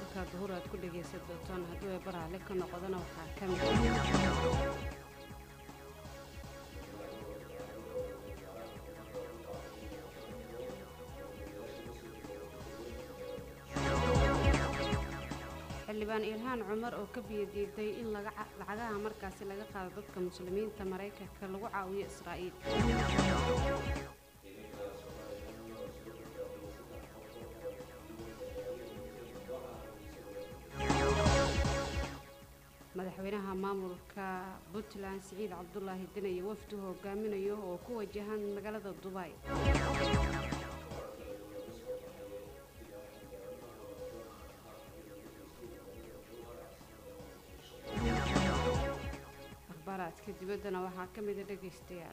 warka duhur aad ku dhegaysan doontaan hadduu ay baraale ka noqdana waxaa ka mid ah xildhibaan ilhaan cumar oo ka biyadiiday in lacagaha markaasi laga qaado dadka muslimiinta maraykanka lagu caawiyo israa'iil madaxweynaha maamulka puntland siciid cabdulaahi dinayo wafdu hogaaminayo oo ku wajahan magaalada dubai akhbaaraadka dibaddana waxaa ka mida dhegaystayaal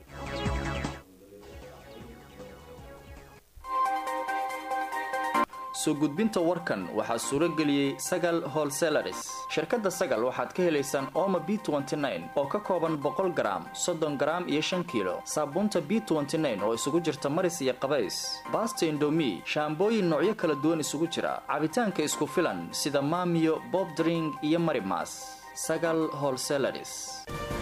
soo gudbinta warkan waxaa suuro geliyey sagal holselaris shirkadda sagal waxaad ka helaysaan ooma b oo ka kooban boqol garaam soddon garaam iyo shan kiilo saabuunta b oo isugu jirta maris iyo qabays baasta indomi shaambooyin noocyo kala duwan isugu jira cabitaanka isku filan sida maamiyo bobdring iyo marimas sagal holselaris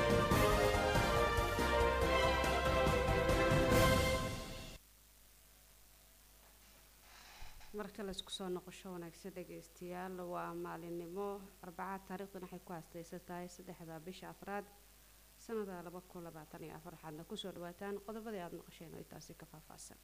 marka laysku soo noqosho wanaagsan dhegaystayaal waa maalinimo arbacaad taariikhduna waxay ku haastaysan tahay saddexda bisha afraad sanada laba kun labaatan iyo afar waxaadna kusoo dhawaataan qodobadii aada maqasheen oo intaasi ka faahfaahsan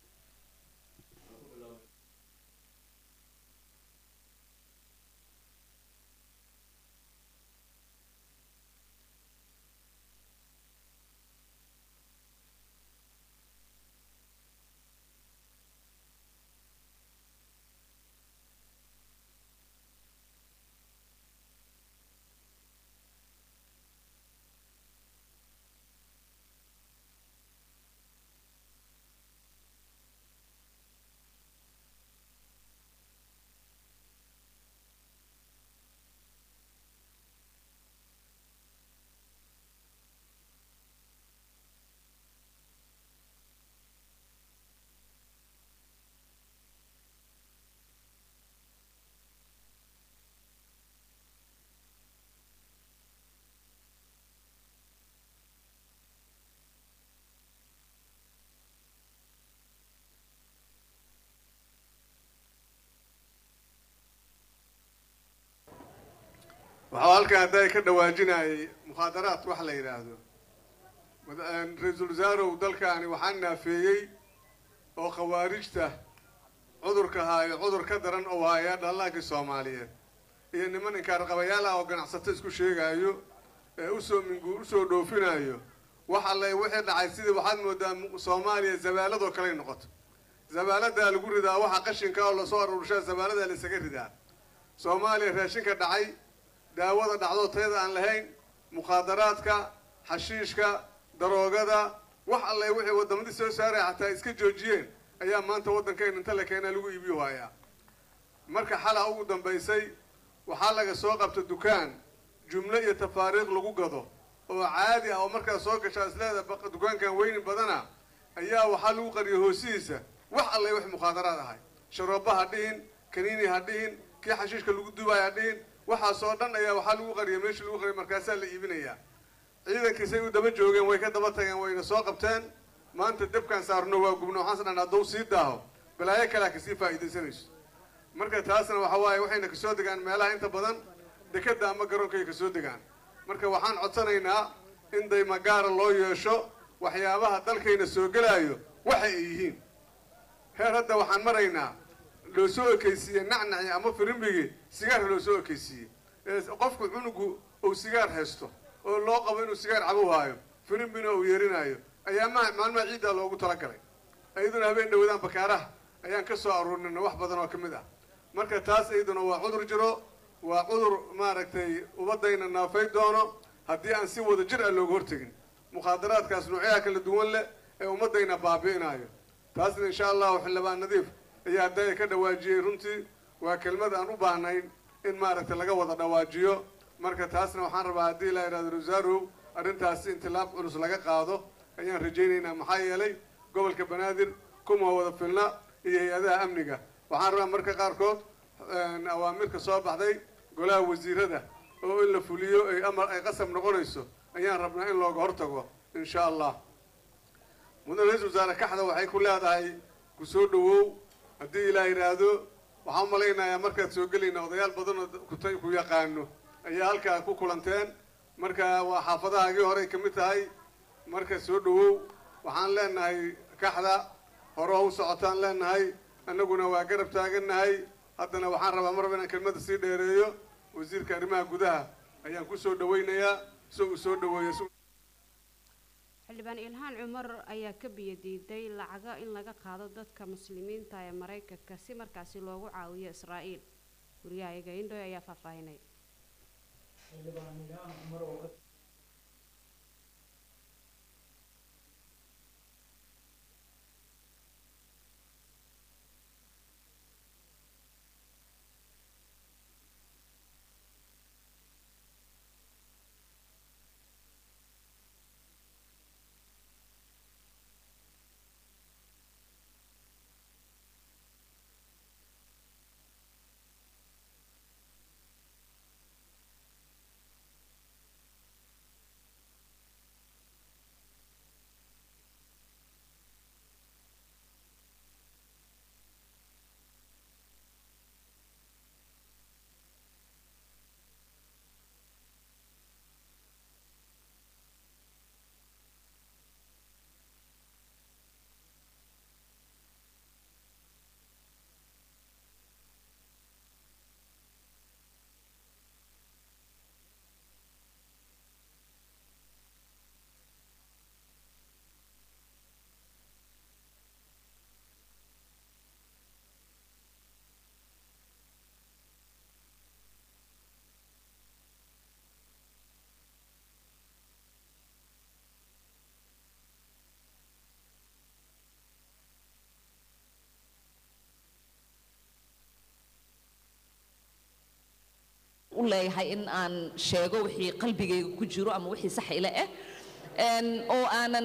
waxaa halkan hadda ka dhawaajinayay mukhaadaraad wax la yidhaahdo ra-iisul wasaarow dalkaani waxaa naafeeyey oo khawaarijta cudurka haayo cudur ka daran oo haaya dhallaankii soomaaliyeed iyo niman inkaarqabayaal ah oo ganacsato isku sheegaayo ee usoo mingu usoo dhoofinayo wax alle wixii dhacay sidii waxaad moodaa soomaaliya zabaaladoo kaley noqoto zabaaladaa lagu ridaa waxa qashinka oo lasoo aruurshaa zabaaladaa laisaga ridaa soomaaliya raashinka dhacay daawada dhacdoo tayada aan lahayn mukhaadaraadka xashiishka daroogada wax alle wixii waddamadii soo saaraya xataa iska joojiyeen ayaa maanta waddankayna inta la keenaa lagu iibiyo haayaa marka xala ugu dambaysay waxaa laga soo qabta dukaan jumlo iyo tafaariiq lagu gado oo caadi ah oo markaa soo gashaa isleeda dukaankan weyni badana ayaa waxaa lagu qariyay hoosihiisa wax alle wix mukhaadaraad ahay sharooba ha dhihin kaniini ha dhihin kii xashiishka lagu dubaay ha dhihin waxaasoo dhan ayaa waxaa lagu qariyay meeshii lagu qariyay markaasaa la iibinayaa ciidankiisay u daba joogeen way ka daba tageen wayna soo qabteen maanta debkaan saarno waa gubno waxaan sdhan hadduu sii daaho balaayo kalea kasii faa'iidaysanayso marka taasna waxa waaye waxayna kasoo degaan meelaha inta badan dekadda ama garoonkay kasoo degaan marka waxaan codsanaynaa in daymagaara loo yeesho waxyaabaha dalkayna soo gelaayo waxa ay yihiin heer hadda waxaan maraynaa loo soo ekaysiiyey nacnaci ama firimbigii sigaarka loo soo ekaysiiyey ee qofku cunugu uu sigaar haysto oo loo qabo inuu sigaar cabu haayo firimbina uu yeerinaayo ayaa ma maalmaha ciiddaa loogu talagalay iyaduna habeen dhawadaan bakaaraha ayaan ka soo aruurinay wax badan oo ka mid ah marka taas iyaduna waa cudur jiro waa cudur maaragtay ubadayna naafay doono haddii aan si wada jir ah looga hortegin mukhaadaraadkaas noocyaha kala duwan leh ee ummadayna baabi'inaayo taasna insha allahu xildhibaan nadiif ayaa hadaya ka dhawaajiyey runtii waa kelmad aan u baahnayn in maaragtay laga wada dhawaajiyo marka taasna waxaan rabaa haddii la yidhahdo rasaarow arrintaasi intilaab culus laga qaado ayaan rajaynaynaa maxaa yeelay gobolka banaadir kuma wada filna iyo hay-adaha amniga waxaan rabaa marka qaarkood awaamirka soo baxday golaha wasiirada oo in la fuliyo ay amar ay qasab noqonayso ayaan rabnaa in looga hortago insha allah mudane ra-isul wasaare kaxda waxay ku leedahay ku soo dhawow haddii ilaa yidhaahdo waxaan u malaynayaa markaad soo gelayna odayaal badan oo kut ku yaqaano ayaa halkaa ku kulanteen marka waa xaafadahaagii horey ka mid tahay marka soo dhawow waxaan leenahay kaxda hore u socotaan leenahay annaguna waa garab taagannahay haddana waxaan rabaa mar raba inaan kelmadda sii dheereeyo wasiirka arrimaha gudaha ayaan ku soo dhawaynayaa isagu soo dhaweeya xildhibaan ilhaan cumar ayaa ka biyo diiday lacago in laga qaado dadka muslimiinta ee maraykanka si markaasi loogu caawiyo israa'iil guryahayaga indhoy ayaa faahfaahinay u leeyahay in aan sheego wixii qalbigayga ku jiro ama wixii sax ila ah Een, oo aanan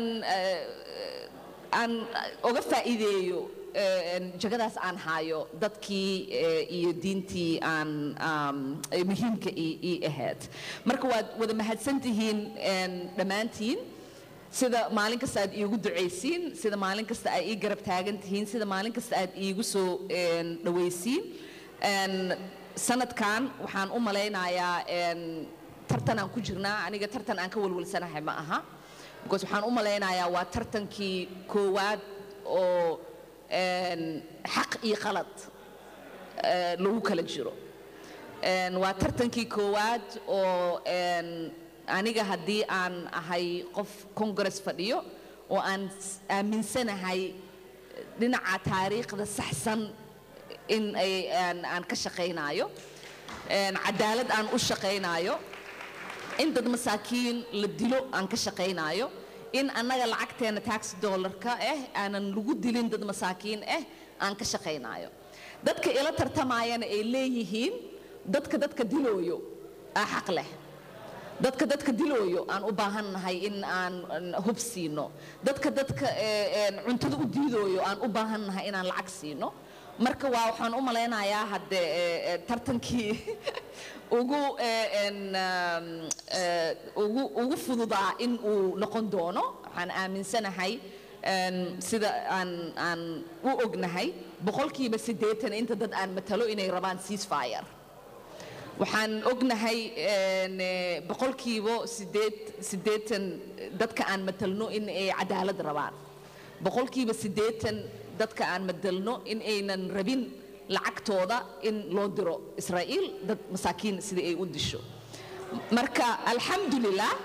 eh, aan oga faa'iideeyo eh, een, jagadaas aan haayo dadkii eh, iyo diintii aan um, ay muhiimka ii ii ahayd marka waad wada mahadsan tihiin een, dhammaantiin sida maalin kasta aad iigu ducaysiin sida maalin kasta aad ii garab taagan tihiin sida maalin kasta aad iigu soo een, dhawaysiin Een, sanadkan waxaan u malaynayaa een, tartan aan ku jirnaa aniga tartan aan ka walwalsanahay ma aha because waxaan u malaynayaa waa tartankii koowaad oo een, xaq iyo qalad eh, lagu kala jiro Een, waa tartankii koowaad oo een, aniga haddii aan ahay qof congress fadhiyo oo aan s- aaminsanahay dhinaca taariikhda saxsan in ay aan, aan ka shaqaynaayo Een, cadaalad aan u shaqaynaayo in dad masaakiin la dilo aan ka shaqaynaayo in annaga lacagteena tax dollarka ah aanan lagu dilin dad masaakiin ah aan ka shaqaynaayo dadka ila tartamayana ay leeyihiin dadka dadka dilooyo aa xaq leh dadka dadka dilooyo aan u baahannahay in aan aan hub siino dadka dadka eh, een, cuntada u diidooyo aan u baahannahay inaan lacag siino marka waa waxaan u malaynayaa hadde eh, eh, tartankii ugu eh, een, um, eh, ugu ugu fududaa in uu noqon doono waxaan aaminsanahay een, sida aan aan u ognahay boqolkiiba siddeetan inta dad aan matalo inay rabaan ceasefire waxaan ognahay een, eh, boqolkiiba sideed siddeetan dadka aan matalno in ay cadaalad rabaan boqolkiiba siddeetan dadka aan matalno in aynan rabin lacagtooda in loo diro israa'iil dad masaakiin sida ay u disho marka alxamdulilah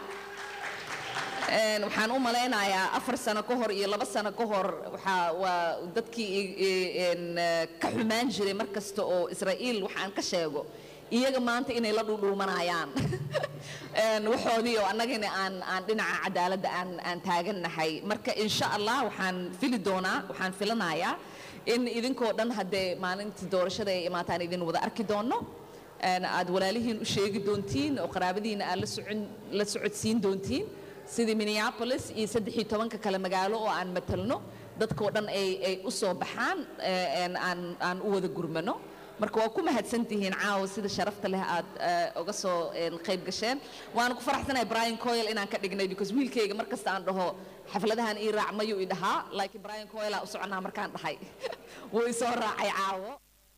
Een, waxaan u malaynayaa afar sano ka hor iyo laba sano ka hor waxaa waa dadkii i- i- een, eh, ka xumaan jiray mar kasta oo israa'iil waxaan ka sheego iyaga maanta inay la dhudhuumanayaan Een, waxoodii oo annagana aan aan dhinaca cadaaladda aan aan taagannahay marka insha allah waxaan fili doonaa waxaan filanayaa in idinkoo dhan haddee maalinta doorashada ay imaataan idin wada arki doono Een, aad walaalihiin u sheegi doontiin oo qaraabadiina aad la socon la socodsiin doontiin sidii minneapolis iyo saddex iyo tobanka kale magaalo oo aan matalno dadkoo dhan ay ay u soo baxaan eh, een aan aan u wada gurmano marka waa ku mahadsantihiin caawa sida sharafta leh aad eh, uga soo een, qayb gasheen waana ku faraxsanahay brian coyle inaan ka dhignay because wiilkayga markasta aan dhaho xafladahan ii raac mayuu i dhahaa laakiin brian coyle aa u soconaa markaan dhahay wuu i soo raacay caawo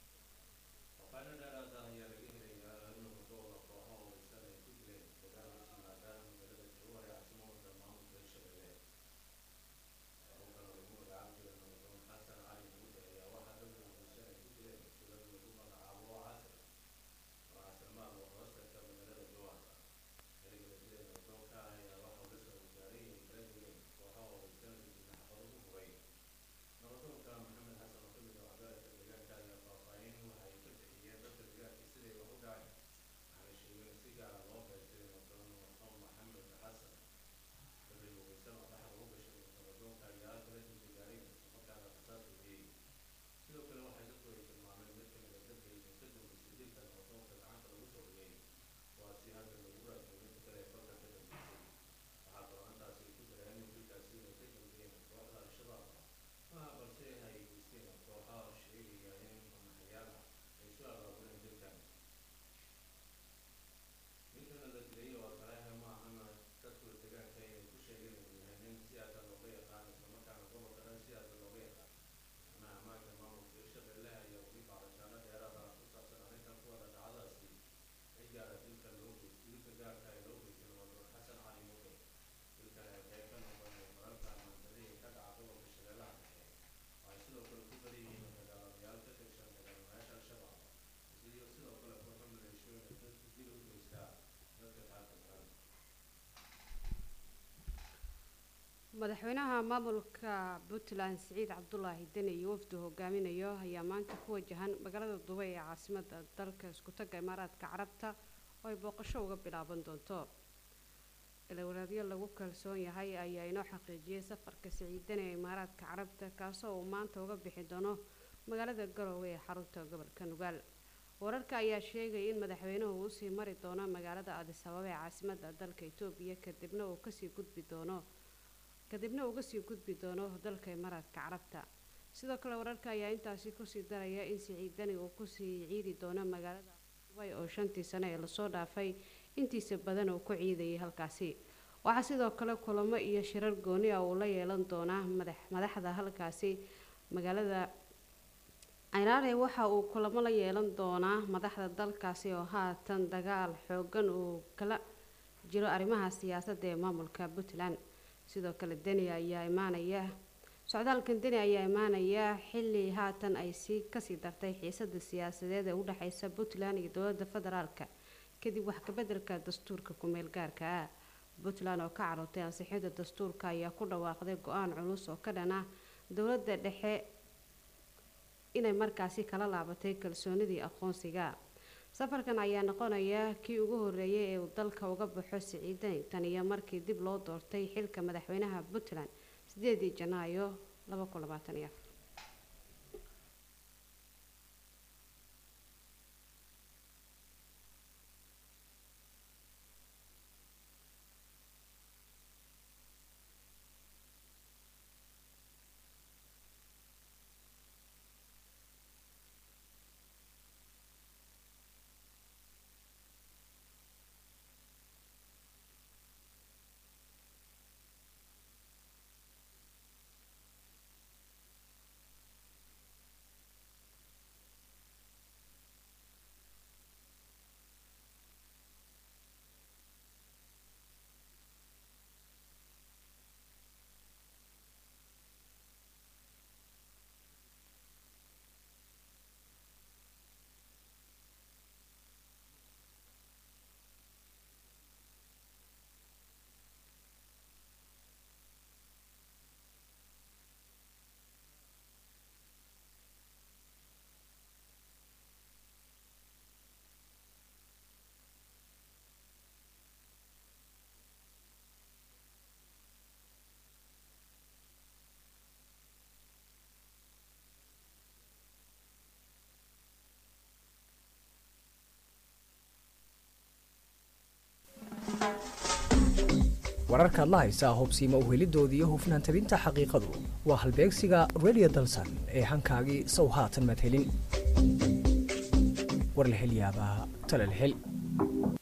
madaxweynaha maamulka puntland siciid cabdulaahi deni iyo wafdu hogaaminayo ayaa maanta ku wajahan magaalada dubay ee caasimada dalka iskutaga imaaraadka carabta oo ay booqasho uga bilaaban doonto ilawaraadyo lagu kalsoon yahay ayaa inoo xaqiijiyay safarka siciid deni ee imaaraadka carabta kaasoo uu maanta uga bixi doono magaalada garowe ee xarunta gobolka nugaal wararka ayaa sheegaya in madaxweynuhu uu usii mari doono magaalada adis ababa ee caasimada dalka itoobiya kadibna uu kasii gudbi doono kadibna uga sii gudbi doono dalka imaaraadka carabta sidoo kale wararka ayaa intaasi kusii daraya in siciidani uu kusii ciidi doono magaalada dubay oo shantii sane ee lasoo dhaafay intiisa badan uu ku ciidayay halkaasi waxaa sidoo kale kulamo iyo shirar gooni ah uu la yeelan doonaa madax madaxda halkaasi magaalada ciraare waxa uu kulamo la yeelan doonaa madaxda dalkaasi oo haatan dagaal xoogan uu kala jiro arrimaha siyaasadda ee maamulka puntland sidoo kale deni ayaa imaanaya socdaalkan deni ayaa imaanaya xilli haatan ay sii kasii dartay xiisada siyaasadeed ee udhexeysa puntland iyo dowlada federaalka kadib wax kabeddelka dastuurka ku-meel gaarka ah puntland oo ka carootay ansixida dastuurka ayaa ku dhawaaqday go-aan culus oo ka dhan ah dowladda dhexe inay markaasi kala laabatay kalsoonidii aqoonsiga safarkan ayaa noqonaya kii ugu horeeyay ee uu dalka uga baxo siciidani tan iyo markii dib loo doortay xilka madaxweynaha puntland sideedii janaayo laba kun labaatan iyo afar wararkaad la haysaa hubsiima uhelidooda iyo hufnaan tabinta xaqiiqadu waa halbeegsiga radio dalsan ee hankaagii sow haatan madhelin war la hel yaabaa tala la hel